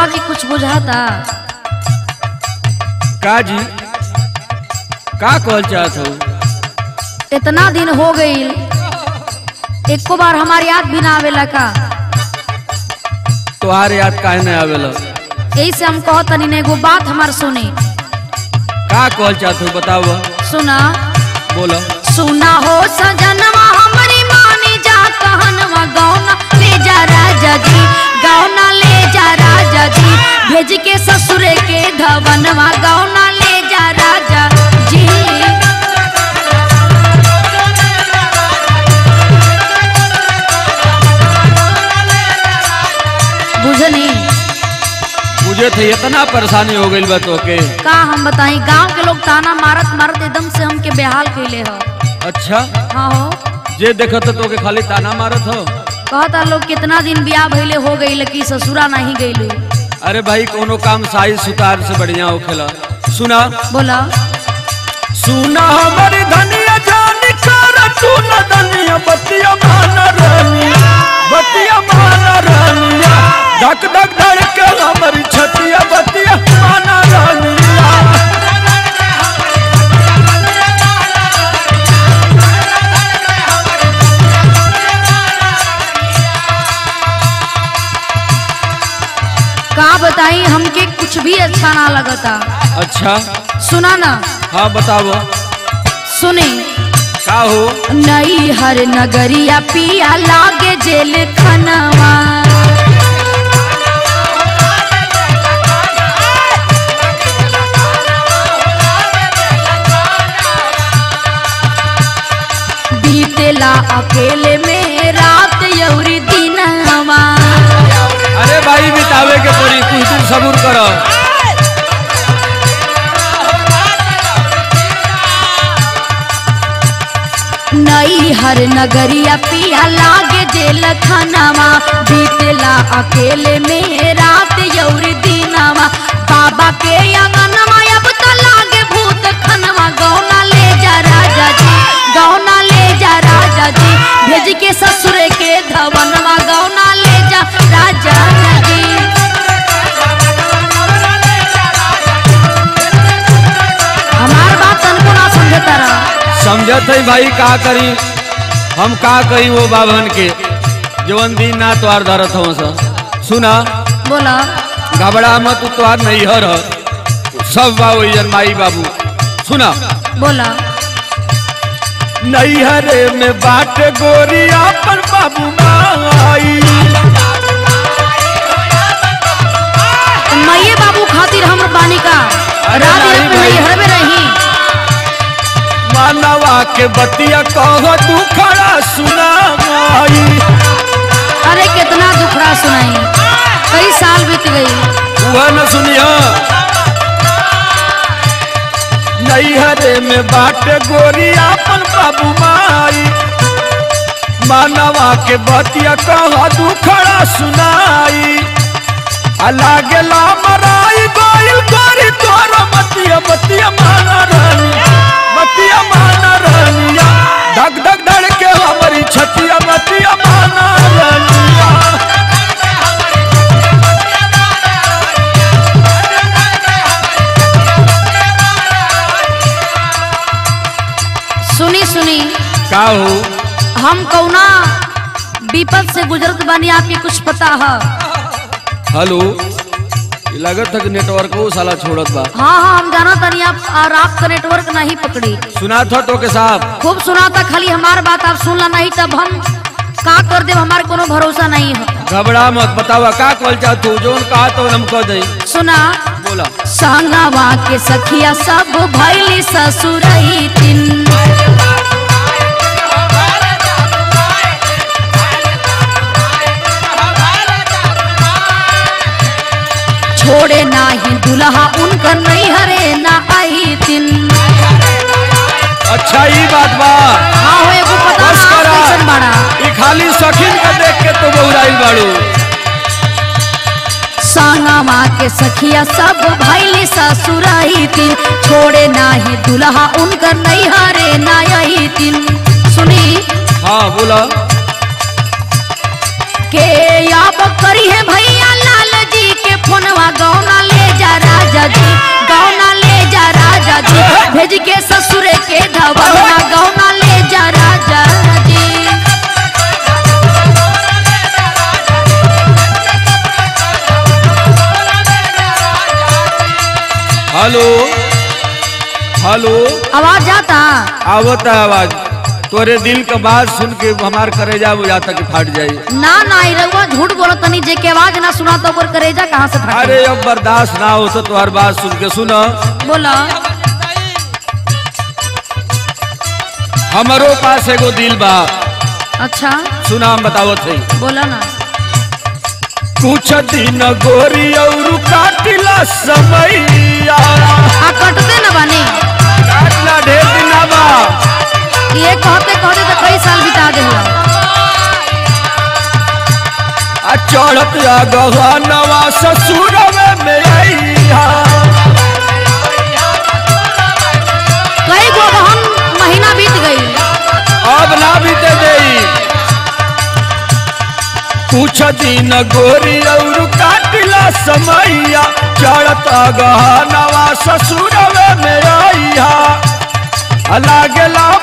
बा कि कुछ बुझाता का जी का कहल चाहत हो इतना दिन हो गई एको बार हमारी याद भी ना आवेला का तोहार याद काहे नहीं आवेला यही से हम कहत तनी ने एगो बात हमार सुनी का कहल चाहत हो बताओ सुना बोलो सुना हो सजनवा हमारी मानी जा कहनवा गौना ले जा राजा जी गौना ले जा राजा जी भेज के ससुरे के धवनवा गौना ले जा राजा जी बुझनी मुझे थे इतना परेशानी हो गई बा तोके का हम बताई गांव के लोग ताना मारत मारत एकदम से हमके बेहाल कैले हो अच्छा हाँ हो जे देखत तोके खाली ताना मारत हो कहता लोग कितना दिन ब्याह भइले हो गई कि ससुरा नहीं गईलू अरे भाई कोनो काम साई सुतार से बढ़िया होखेला सुना बोला सुना हमारी धनिया जानी कर तू न धनिया बतिया मान रानिया बतिया मान रानिया धक धक धड़ के हमारी छतिया बतिया मान रानिया का बताई हमके कुछ भी अच्छा ना लगता अच्छा सुना ना हाँ बताओ सुने का हो नई हर नगरिया पिया लागे जेल खनवा बीतेला अकेले में रात यौरी दिनवा अरे भाई बितावे के पड़ी कुछ दिन सबूर करो नई हर नगरिया पिया लागे जेल खनवा बीतेला अकेले में रात यौरी दिनवा बाबा के अंगनवा अब तो लागे भूत खनवा गौना ले जा राजा जी गौना ले जा राजा जी भेज के ससुर के धवनवा गौना ले जा राजा जी हमार बात तनको ना समझे तरह समझत है भाई का करी हम का करी वो बाभन के जवन दिन ना तोहार धरत हो सा सुना बोला घबरा मत तोहार नहीं हर सब बाबू जन माई बाबू सुना बोला नैहरे में बाट गोरिया पर बाबू माई मैये बाबू खातिर हम बानी का अरे रात नहीं रात में भाई। नैहर में रही मानवा के बतिया कहो तू खड़ा सुना माई अरे कितना दुखड़ा सुनाई कई साल बीत गई वह न सुनिया नैहरे में बाट गोरिया पर बाबू माई मानवा के बतिया कहो तू खड़ा सुनाई अलागेला मराई गोइल गोरी तोरा मतिया मतिया माना रानी मतिया माना रानिया धक धक धड़ के हमारी छतिया मतिया माना रानिया सुनी सुनी का हो हम कौना विपद से गुजरत बानी आपके कुछ पता है हेलो ये लगत है कि नेटवर्क वो साला छोड़त बा हाँ हाँ हम जाना तनी आप और आपका नेटवर्क नहीं पकड़ी सुना था तो के साहब खूब सुना था खाली हमार बात आप सुनला नहीं तब हम का कर दे हमारे कोनो भरोसा नहीं है घबरा मत बतावा का कॉल चाहत तू जोन कहा तो हम कह दई सुना बोला संगवा के सखिया सब भैली ससुरई तीन छोड़े नाही दुल्हा उनकर नहीं हरे ना आई तीन अच्छा ई बात बा हाँ हो एगो पता बस ना करा कैसन बाड़ा ई खाली सखीन के देख के तो बहुराइल बाड़ू संगवा के सखिया सब भैली ससुरई तीन छोड़े नाही दुल्हा उनकर नहीं हरे ना आई तीन सुनी हाँ बोला के याब करी है भैया लाल जी के फोनवा गौना ले जा राजा जी गौना ले जा राजा जी भेज के ससुर के धवना गौना ले जा राजा जी हेलो हेलो आवाज जाता आवता आवाज तोरे दिल का बात सुन के हमार करेजा बुझाता कि फाट जाई ना ना ई रउआ झूठ बोलत तनी जे के आवाज ना सुना तो ओकर करेजा कहां से फाटे अरे अब बर्दाश्त ना हो तो तुम्हार बात सुन के सुना बोला हमारो पास एगो दिल बा अच्छा सुना हम बतावत है बोला ना कुछ दिन गोरी और काटिला समैया आ कटते न बानी काटला ढेर दिन बा ये कहते कहते तो कई साल बिता दे आ चढ़त आ गहनवा ससुर में आइया कई गो बहन महीना बीत गई अब ना बीते देई कुछ दिन गोरी और काटिला समैया चढ़त आ गहनवा ससुर में आइया लागेला